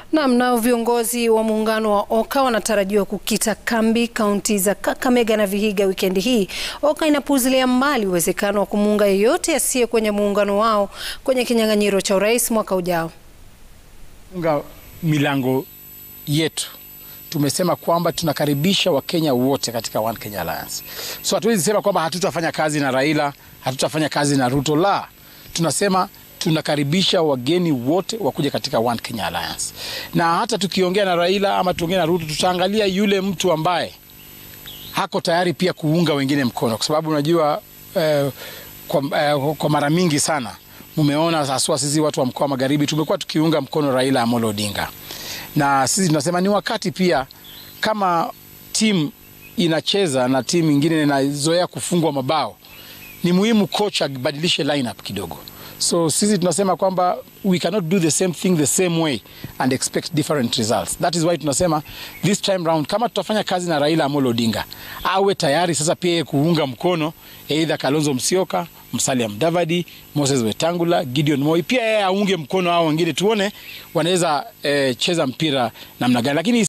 Naam, nao viongozi wa muungano wa OKA wanatarajiwa kukita kambi kaunti za Kakamega na Vihiga wikendi hii. OKA inapuuzilia mbali uwezekano wa kumuunga yeyote asiye kwenye muungano wao kwenye kinyang'anyiro cha urais mwaka ujao. Funga milango yetu, tumesema kwamba tunakaribisha Wakenya wote katika One Kenya Alliance. So hatuwezi sema kwamba hatutafanya kazi na Raila, hatutafanya kazi na Ruto. La, tunasema tunakaribisha wageni wote wakuja katika One Kenya Alliance, na hata tukiongea na Raila ama tuongea na Ruto, tutaangalia yule mtu ambaye hako tayari pia kuunga wengine mkono, kwa sababu unajua eh, kwa, eh, kwa mara mingi sana mumeona haswa sisi watu wa mkoa wa Magharibi tumekuwa tukiunga mkono Raila Amolo Odinga, na sisi tunasema ni wakati pia kama timu inacheza na timu ingine inazoea kufungwa mabao, ni muhimu coach abadilishe lineup kidogo. So sisi tunasema kwamba we cannot do the same thing the same way and expect different results. That is why tunasema this time round kama tutafanya kazi na Raila Amolo Odinga, awe tayari sasa pia kuunga mkono either Kalonzo Musyoka, Musalia Mudavadi, Moses Wetangula, Gideon Moi, pia yeye aunge mkono hao wengine, tuone wanaweza eh, cheza mpira namna gani, lakini